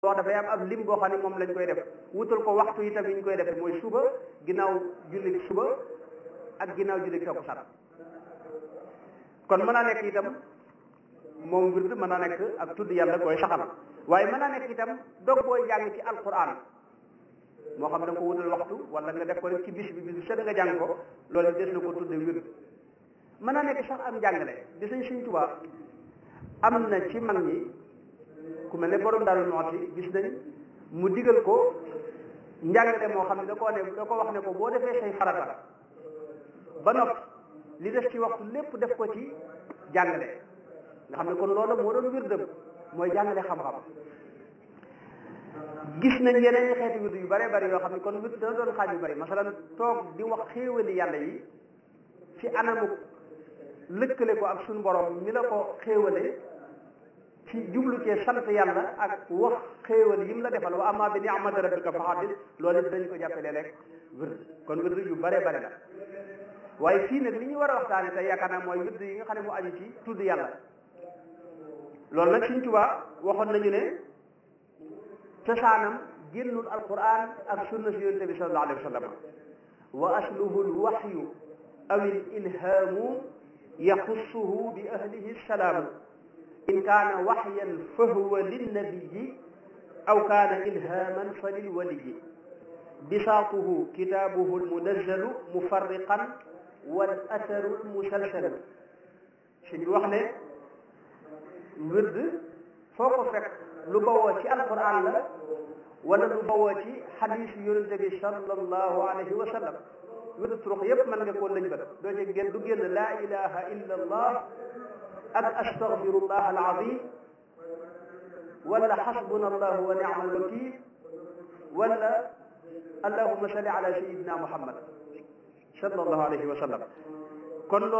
wax dafay am ab lim boo xam ne moom lañ koy def wutal ko waxtu itam yi ñu koy defee mooy suba ginnaaw julli suba ak ginnaaw julli takkusaan kon mën naa nekk itam moom wird mën naa nekk ak tudd yàlla koy saxal waaye mën naa nekk itam dog booy jàng ci alquran moo xam da nga ko wutal waxtu wala nga def ko rek ci bis bi bis bi sëdd nga jàng ko loolu des na ko tudde wird mën naa nekk sax am njàngale di sañ Sëñ Tuubaa am na ci mag ñi ku mel ne borom Daaru Muxti gis nañ mu digal ko njàngale moo xam ne da koo ne da ko wax ne ko boo defee say farata ba noppi li def ci waxtu lépp def ko ci jàngale nga xam ne kon loolu moo doon wirdam mooy jàngale xam-xam gis nañ yeneen ñi xeeti wird yu bare bari yoo xam ne kon wird dana doon xaaj yu bari masalan toog di wax xéewali yàlla yi ci anamu lëkkale ko ak suñu borom mi la ko xéewale ci jublu cee sant yàlla ak wax xéewal yi mu la defal wa amma bi ni'mati rabbika fa haddith loolu it dañ ko jàppalee rek wird kon wird yu bare bare la waaye fii nag li ñu war a waxtaane tey yaakaar naa mooy wird yi nga xam ne mu aju ci tudd yàlla loolu nag Sëñ Tuubaa waxoon nañu ne cosaanam génnul alquran ak sunna si yonente bi sallallahu alayhi wa sallam wa asluhu lwaxyu aw il ilhaamu yaxussuhu bi ahlihi salaamu in kaana waxyan fa huwa linnabiyi aw kaana ilhaaman fa lilwaliyi bisaatuhu kitaabuhu almunazzalu mufarriqan wal atharu almusalsalu suñ bi wax ne wird foo ko fekk lu bawoo ci alquran la wala lu bawoo ci xadiis yonente bi sallallahu alayhi wa sallam wird turux yépp mën nga koo lañ bat doo ci génn du génn laa ilaha illa allah ak astaghfirullah alazim wala xasbuna allah wa ni'mal wakil wala allahumma salli ala sayyidina muhammad sallallahu alayhi wa sallam kon